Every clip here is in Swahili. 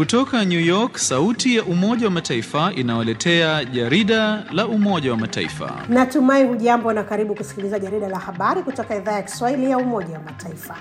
Kutoka New York, sauti ya Umoja wa Mataifa inawaletea jarida la Umoja wa Mataifa. Natumai hujambo na karibu kusikiliza jarida la habari kutoka idhaa ya Kiswahili ya Umoja wa Mataifa.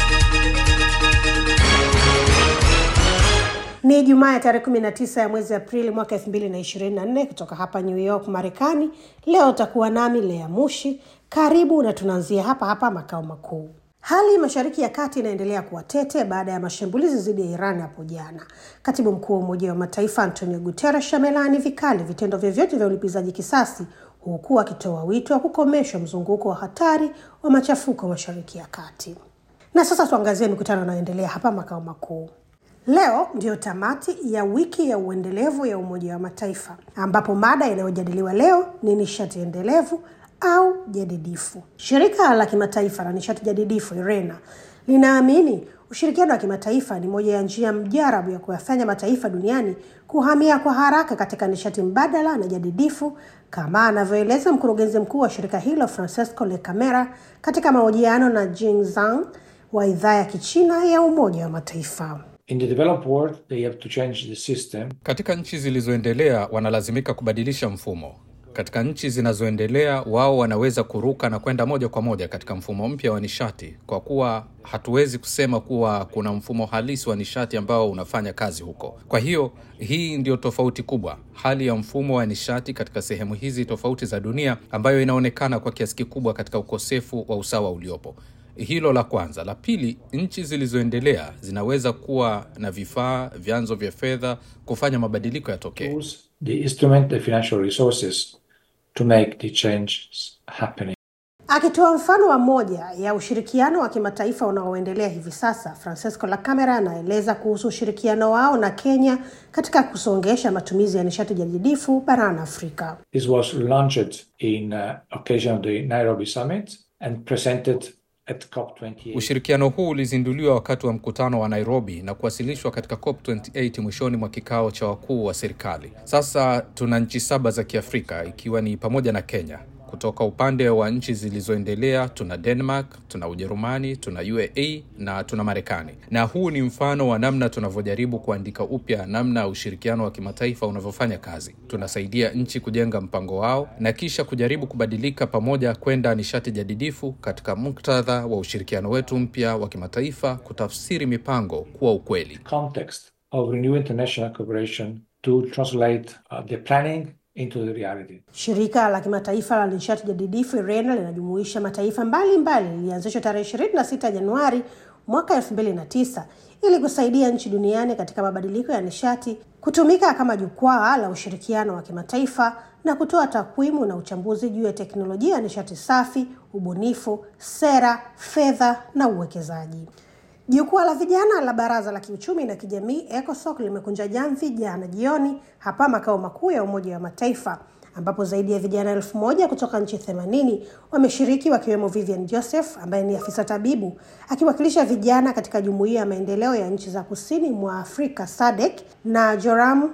Ni Ijumaa ya tarehe 19 ya mwezi Aprili mwaka 2024 kutoka hapa New York, Marekani. Leo utakuwa nami Lea Mushi. Karibu na tunaanzia hapa hapa makao makuu. Hali Mashariki ya Kati inaendelea kuwa tete baada ya mashambulizi dhidi ya Iran hapo jana. Katibu mkuu wa Umoja wa Mataifa Antonio Guterres amelaani vikali vitendo vyovyote vya ulipizaji kisasi, huku akitoa wito wa kukomeshwa mzunguko wa hatari wa machafuko Mashariki ya Kati. Na sasa tuangazie mikutano inayoendelea hapa makao makuu. Leo ndiyo tamati ya wiki ya uendelevu ya Umoja wa Mataifa, ambapo mada inayojadiliwa leo ni nishati endelevu au jadidifu. Shirika la kimataifa la nishati jadidifu IRENA linaamini ushirikiano wa kimataifa ni moja ya njia mjarabu ya kuyafanya mataifa duniani kuhamia kwa haraka katika nishati mbadala na jadidifu, kama anavyoeleza mkurugenzi mkuu wa shirika hilo Francesco Lecamera katika mahojiano na Jing Zhang wa idhaa ya Kichina ya Umoja wa Mataifa. In the developed world, they have to change the system. Katika nchi zilizoendelea wanalazimika kubadilisha mfumo. Katika nchi zinazoendelea wao wanaweza kuruka na kwenda moja kwa moja katika mfumo mpya wa nishati, kwa kuwa hatuwezi kusema kuwa kuna mfumo halisi wa nishati ambao unafanya kazi huko. Kwa hiyo hii ndio tofauti kubwa, hali ya mfumo wa nishati katika sehemu hizi tofauti za dunia, ambayo inaonekana kwa kiasi kikubwa katika ukosefu wa usawa uliopo. Hilo la kwanza. La pili, nchi zilizoendelea zinaweza kuwa na vifaa, vyanzo vya fedha kufanya mabadiliko yatokee. Use the instrument, the financial resources to make the changes happening. Akitoa mfano wa moja ya ushirikiano wa kimataifa unaoendelea hivi sasa, Francesco Lacamera anaeleza kuhusu ushirikiano wao na Kenya katika kusongesha matumizi ya nishati jadidifu barani Afrika. This was launched in uh, occasion of the Nairobi summit and presented at COP28. Ushirikiano huu ulizinduliwa wakati wa mkutano wa Nairobi na kuwasilishwa katika COP28 mwishoni mwa kikao cha wakuu wa serikali. Sasa tuna nchi saba za Kiafrika ikiwa ni pamoja na Kenya. Kutoka upande wa nchi zilizoendelea tuna Denmark, tuna Ujerumani, tuna UAE na tuna Marekani. Na huu ni mfano wa namna tunavyojaribu kuandika upya namna ushirikiano wa kimataifa unavyofanya kazi. Tunasaidia nchi kujenga mpango wao na kisha kujaribu kubadilika pamoja kwenda nishati jadidifu katika muktadha wa ushirikiano wetu mpya wa kimataifa, kutafsiri mipango kuwa ukweli. Context of renewed international cooperation to translate uh, the planning into the reality. Shirika la kimataifa la nishati jadidifu IRENA linajumuisha mataifa mbalimbali, lilianzishwa tarehe 26 Januari mwaka 2009 ili kusaidia nchi duniani katika mabadiliko ya nishati, kutumika kama jukwaa la ushirikiano wa kimataifa na kutoa takwimu na uchambuzi juu ya teknolojia ya nishati safi, ubunifu, sera, fedha na uwekezaji. Jukwaa la vijana la Baraza la Kiuchumi na Kijamii ECOSOC limekunja jamvi jana jioni hapa makao makuu ya Umoja wa Mataifa, ambapo zaidi ya vijana elfu moja kutoka nchi themanini wameshiriki wakiwemo Vivian Joseph ambaye ni afisa tabibu akiwakilisha vijana katika Jumuiya ya Maendeleo ya Nchi za Kusini mwa Afrika SADC na Joram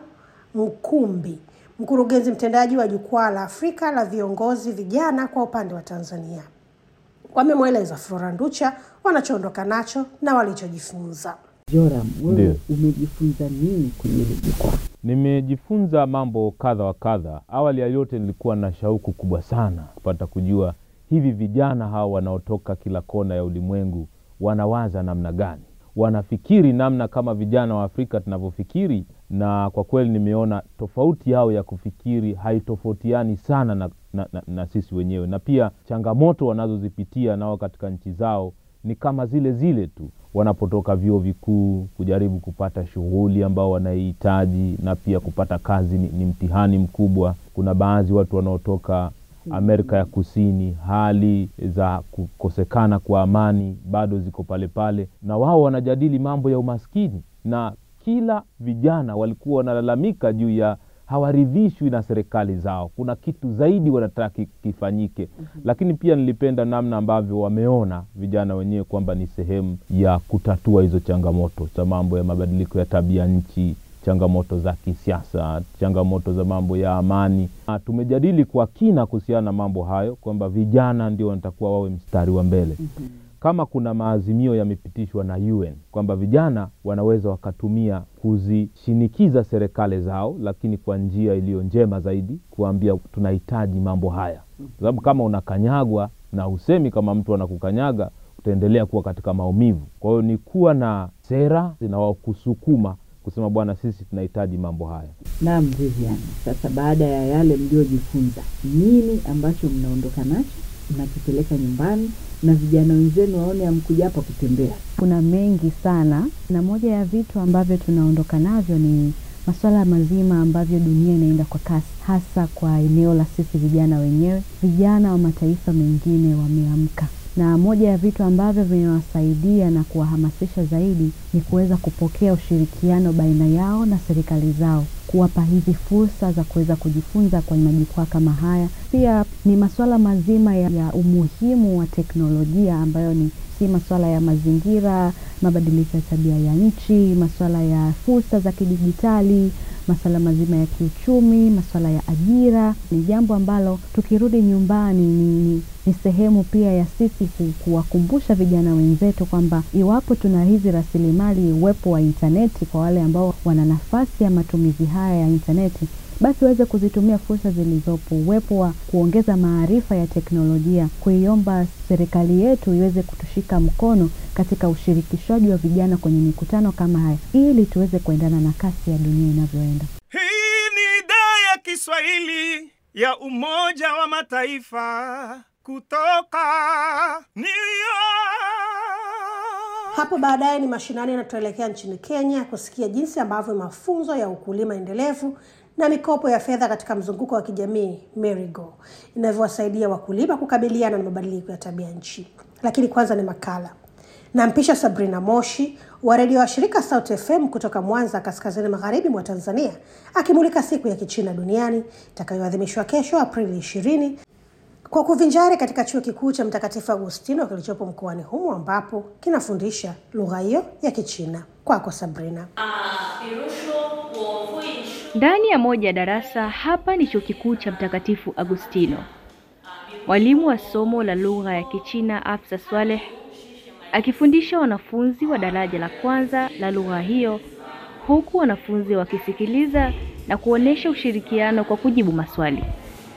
Mkumbi, mkurugenzi mtendaji wa Jukwaa la Afrika la Viongozi Vijana kwa upande wa Tanzania. Wamemweleza Flora Nducha wanachoondoka nacho na walichojifunza. Joram, wewe Ndiyo. umejifunza nini kwenye hili jukwaa? Nimejifunza mambo kadha wa kadha. Awali ya yote, nilikuwa na shauku kubwa sana kupata kujua hivi vijana hawa wanaotoka kila kona ya ulimwengu wanawaza namna gani, wanafikiri namna kama vijana wa Afrika tunavyofikiri, na kwa kweli nimeona tofauti yao ya kufikiri haitofautiani sana na, na, na, na sisi wenyewe, na pia changamoto wanazozipitia nao katika nchi zao ni kama zile zile tu wanapotoka vyuo vikuu kujaribu kupata shughuli ambao wanaihitaji na pia kupata kazi ni, ni mtihani mkubwa. Kuna baadhi watu wanaotoka Amerika ya Kusini, hali za kukosekana kwa amani bado ziko pale pale, na wao wanajadili mambo ya umaskini, na kila vijana walikuwa wanalalamika juu ya hawaridhishwi na serikali zao, kuna kitu zaidi wanataka ki- kifanyike. Lakini pia nilipenda namna ambavyo wameona vijana wenyewe kwamba ni sehemu ya kutatua hizo changamoto za mambo ya mabadiliko ya tabia nchi, changamoto za kisiasa, changamoto za mambo ya amani. Na tumejadili kwa kina kuhusiana na mambo hayo kwamba vijana ndio wanatakuwa wawe mstari wa mbele kama kuna maazimio yamepitishwa na UN kwamba vijana wanaweza wakatumia kuzishinikiza serikali zao, lakini kwa njia iliyo njema zaidi, kuambia tunahitaji mambo haya, kwa sababu kama unakanyagwa na usemi kama mtu anakukanyaga utaendelea kuwa katika maumivu. Kwa hiyo ni kuwa na sera zinawakusukuma kusema bwana, sisi tunahitaji mambo haya. Naam, Vivian, sasa baada ya yale mliojifunza, nini ambacho mnaondoka nacho mnakipeleka nyumbani na vijana wenzenu waone amkuja hapa kutembea? Kuna mengi sana, na moja ya vitu ambavyo tunaondoka navyo ni masuala mazima ambavyo dunia inaenda kwa kasi, hasa kwa eneo la sisi vijana wenyewe. Vijana wa mataifa mengine wameamka, na moja ya vitu ambavyo vinawasaidia na kuwahamasisha zaidi ni kuweza kupokea ushirikiano baina yao na serikali zao, kuwapa hizi fursa za kuweza kujifunza kwenye majukwaa kama haya. Pia ni masuala mazima ya, ya umuhimu wa teknolojia ambayo ni si masuala ya mazingira, mabadiliko ya tabia ya nchi, masuala ya fursa za kidijitali, masuala mazima ya kiuchumi, masuala ya ajira. Ni jambo ambalo tukirudi nyumbani ni, ni, ni sehemu pia ya sisi ku- kuwakumbusha vijana wenzetu kwamba iwapo tuna hizi rasilimali, uwepo wa intaneti kwa wale ambao wana nafasi ya matumizi haya ya intaneti basi waweze kuzitumia fursa zilizopo, uwepo wa kuongeza maarifa ya teknolojia, kuiomba serikali yetu iweze kutushika mkono katika ushirikishaji wa vijana kwenye mikutano kama haya, ili tuweze kuendana na kasi ya dunia inavyoenda. Hii ni idhaa ya Kiswahili ya Umoja wa Mataifa kutoka New York. Hapo baadaye ni mashinani na tutaelekea nchini Kenya kusikia jinsi ambavyo mafunzo ya ukulima endelevu na mikopo ya fedha katika mzunguko wa kijamii Merigo inavyowasaidia wakulima kukabiliana na mabadiliko ya tabia nchi. Lakini kwanza ni makala. Nampisha Sabrina Moshi wa redio wa shirika Sauti FM kutoka Mwanza, kaskazini magharibi mwa Tanzania, akimulika siku ya Kichina duniani itakayoadhimishwa kesho Aprili ishirini kwa kuvinjari katika chuo kikuu cha Mtakatifu Agustino kilichopo mkoani humo ambapo kinafundisha lugha hiyo ya Kichina. Kwako Sabrina. Ndani ya moja ya darasa hapa ni chuo kikuu cha Mtakatifu Agustino. Mwalimu wa somo la lugha ya Kichina Afsa Swaleh akifundisha wanafunzi wa daraja la kwanza la lugha hiyo, huku wanafunzi wakisikiliza na kuonesha ushirikiano kwa kujibu maswali.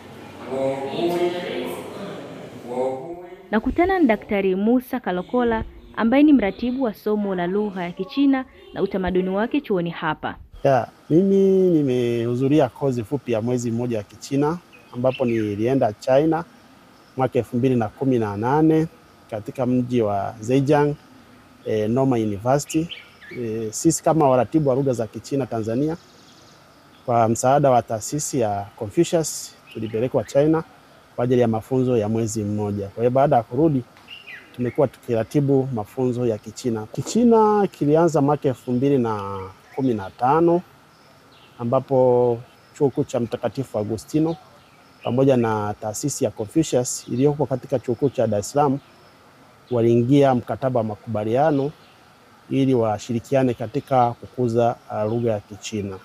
Nakutana na Daktari Musa Kalokola ambaye ni mratibu wa somo la lugha ya Kichina na utamaduni wake chuoni hapa. Ya, mimi nimehudhuria kozi fupi ya mwezi mmoja wa Kichina ambapo nilienda China mwaka elfu mbili na kumi na nane katika mji wa Zhejiang eh, Normal University. Eh, sisi kama waratibu wa lugha za Kichina Tanzania kwa msaada wa taasisi ya Confucius tulipelekwa China kwa ajili ya mafunzo ya mwezi mmoja. Kwa hiyo baada ya kurudi tumekuwa tukiratibu mafunzo ya Kichina. Kichina kilianza mwaka elfu mbili na kumi na tano ambapo chuo kikuu cha Mtakatifu Agustino pamoja na taasisi ya Confucius iliyoko katika chuo kikuu cha Dar es Salaam waliingia mkataba wa makubaliano ili washirikiane katika kukuza uh, lugha ya Kichina.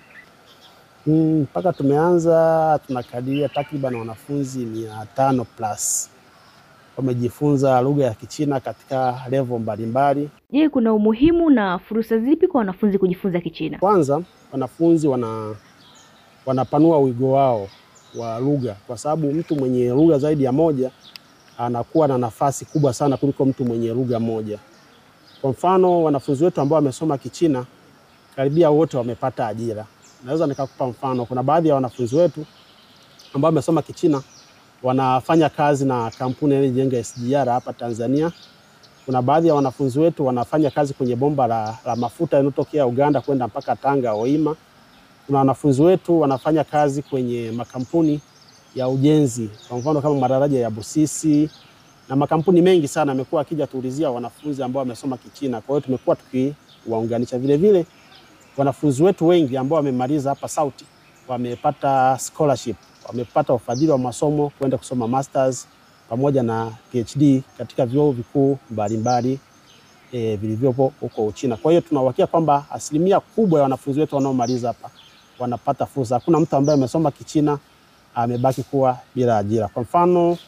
Mm, mpaka tumeanza tunakadiria takriban wanafunzi mia tano plus wamejifunza lugha ya Kichina katika level mbalimbali. Je, kuna umuhimu na fursa zipi kwa wanafunzi kujifunza Kichina? Kwanza, wanafunzi wana wanapanua wigo wao wa lugha, kwa sababu mtu mwenye lugha zaidi ya moja anakuwa na nafasi kubwa sana kuliko mtu mwenye lugha moja. Kwa mfano, wanafunzi wetu ambao wamesoma Kichina karibia wote wamepata ajira. Naweza nikakupa mfano, kuna baadhi ya wanafunzi wetu ambao wamesoma Kichina wanafanya kazi na kampuni inayojenga SGR hapa Tanzania. Kuna baadhi ya wanafunzi wetu wanafanya kazi kwenye bomba la, la mafuta linalotokea Uganda kwenda mpaka Tanga Hoima. Kuna wanafunzi wetu wanafanya kazi kwenye makampuni ya ujenzi, kwa mfano kama madaraja ya Busisi na makampuni mengi sana yamekuwa akija tuulizia wanafunzi ambao wamesoma Kichina. Kwa hiyo tumekuwa tukiwaunganisha. Vile vile wanafunzi wetu wengi ambao wamemaliza hapa Sauti wamepata scholarship, wamepata ufadhili wa masomo kwenda kusoma masters pamoja na PhD katika vyuo vikuu mbalimbali e, vilivyopo huko Uchina. Kwa hiyo tunauhakia kwamba asilimia kubwa ya wanafunzi wetu wanaomaliza hapa wanapata fursa. Hakuna mtu ambaye amesoma Kichina amebaki kuwa bila ajira. Kwa mfano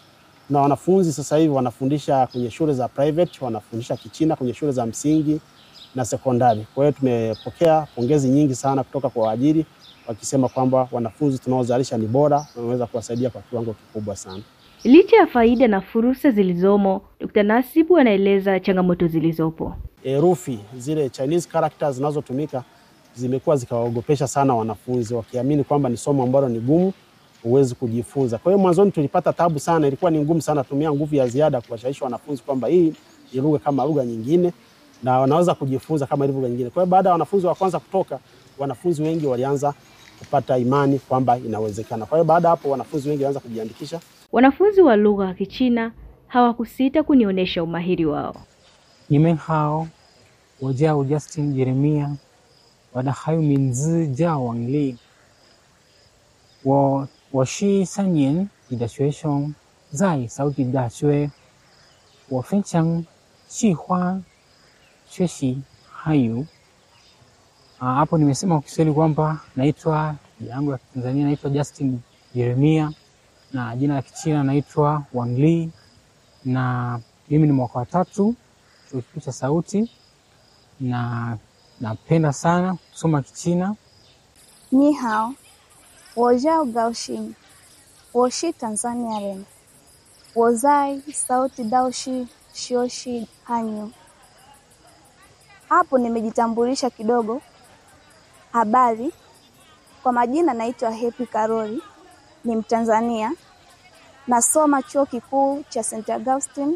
na wanafunzi sasa hivi wanafundisha kwenye shule za private, wanafundisha Kichina kwenye shule za msingi na sekondari. Kwa hiyo tumepokea pongezi nyingi sana kutoka kwa waajiri wakisema kwamba wanafunzi tunaozalisha ni bora na wanaweza kuwasaidia kwa kiwango kikubwa sana. Licha ya faida na fursa zilizomo, Dr. Nasibu anaeleza changamoto zilizopo. Herufi zile Chinese characters zinazotumika zimekuwa zikawaogopesha sana wanafunzi, wakiamini kwamba ni somo ambalo ni gumu, huwezi kujifunza. Kwa hiyo mwanzoni tulipata tabu sana, ilikuwa ni ngumu sana, tumia nguvu ya ziada kuwashawishi wanafunzi kwamba hii ni lugha kama lugha nyingine na wanaweza kujifunza kama ilivyo lugha nyingine. Kwa hiyo baada ya wanafunzi wa kwanza kutoka, wanafunzi wengi walianza kupata imani kwamba inawezekana. Kwa hiyo baada ya hapo wanafunzi wengi walianza kujiandikisha. Wanafunzi wa lugha ya Kichina hawakusita kunionyesha umahiri wao. 你们好，我叫 Justin Jeremia，我的汉语名字叫王丽。我我是三年级的学生，在首都大学。我非常喜欢学习汉语。Ah, hapo nimesema kwa Kiswahili kwamba naitwa jina yangu ya Tanzania naitwa Justin Jeremia na jina la Kichina naitwa Wang Li na mimi ni mwaka wa tatu chuo kikuu cha Sauti na napenda sana kusoma Kichina. 你好，我叫高兴，我是 Tanzania人，我在 Sauti Daushi Shioshi Hanyu. Hapo nimejitambulisha kidogo. Habari, kwa majina naitwa Happy Karoli, ni Mtanzania, nasoma chuo kikuu cha St. Augustine,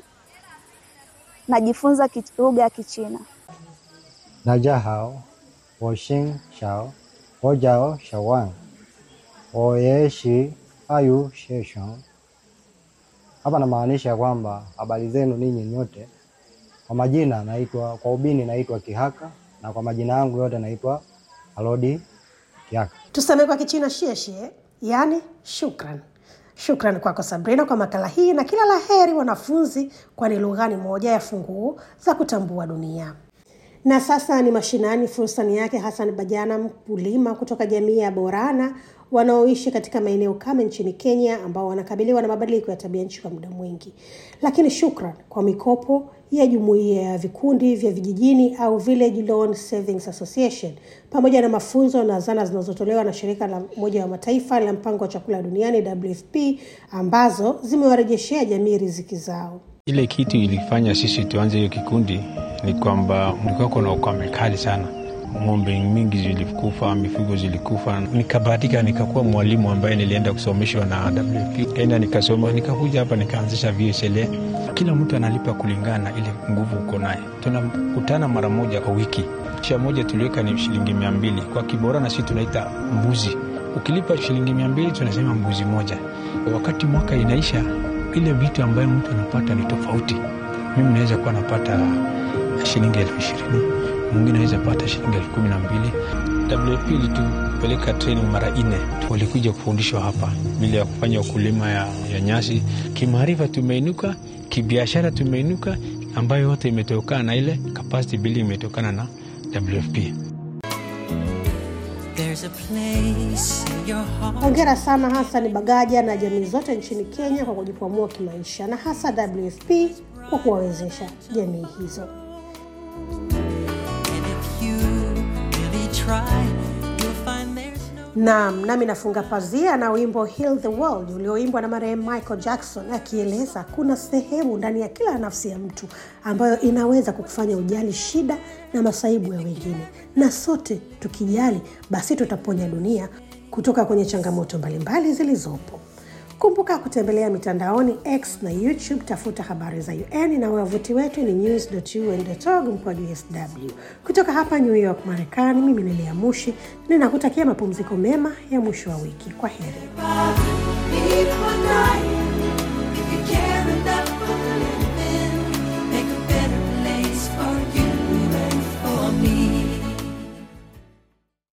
najifunza ki- lugha ya Kichina. 大家好，我姓小，我叫小万，我也是汉语学生。Hapa namaanisha kwamba habari zenu ninyi nyote. Kwa majina naitwa, kwa ubini naitwa Kihaka na kwa majina yangu yote naitwa Alodi Kihaka. Tuseme kwa Kichina shieshie, yaani shukran. Shukran kwako Sabrina kwa makala hii na kila la heri wanafunzi, kwani lugha ni moja ya funguo za kutambua dunia. Na sasa ni mashinani, fursa ni yake Hassan Bajana, mkulima kutoka jamii ya Borana wanaoishi katika maeneo kame nchini Kenya, ambao wanakabiliwa na mabadiliko ya tabia nchi kwa muda mwingi. Lakini shukran kwa mikopo ya jumuiya ya vikundi vya vijijini au Village Loan Savings Association pamoja na mafunzo na zana zinazotolewa na shirika la Umoja wa Mataifa la mpango wa chakula duniani WFP ambazo zimewarejeshea jamii riziki zao. Ile kitu ilifanya sisi tuanze hiyo kikundi ni kwamba mlikuwa kuna ukame kali sana, ng'ombe mingi zilikufa, mifugo zilikufa. Nikabahatika nikakuwa mwalimu ambaye nilienda kusomeshwa na WFP, kaenda nikasoma, nikakuja hapa nikaanzisha VSLA. Kila mtu analipa kulingana na ile nguvu uko naye. Tunakutana mara moja kwa wiki, kisha moja tuliweka ni shilingi mia mbili kwa Kibora, na sisi tunaita mbuzi. Ukilipa shilingi mia mbili tunasema mbuzi moja. Wakati mwaka inaisha, ile vitu ambayo mtu anapata ni tofauti. Mimi naweza kuwa napata shilingi elfu ishirini mwingine anaweza pata shilingi elfu kumi na mbili WFP ilitupeleka training mara nne, walikuja kufundishwa hapa vile ya kufanya ukulima ya, ya nyasi. Kimaarifa tumeinuka, kibiashara tumeinuka, ambayo yote imetokana na ile capacity building imetokana na WFP. There's a place in your heart. Hongera sana Hassan Bagaja na jamii zote nchini Kenya kwa kujikwamua kimaisha na hasa WFP kwa kuwawezesha jamii hizo. You really try, you'll find there's no Naam, nami nafunga pazia na wimbo Heal the World ulioimbwa na marehemu Michael Jackson akieleza kuna sehemu ndani ya kila nafsi ya mtu ambayo inaweza kukufanya ujali shida na masaibu ya wengine, na sote tukijali, basi tutaponya dunia kutoka kwenye changamoto mbalimbali zilizopo. Kumbuka kutembelea mitandaoni X na YouTube, tafuta habari za UN na wavuti wetu ni news.un.org mkwaju sw. Kutoka hapa New York, Marekani, mimi ni Lea Mushi, ninakutakia mapumziko mema ya mwisho wa wiki. Kwa heri.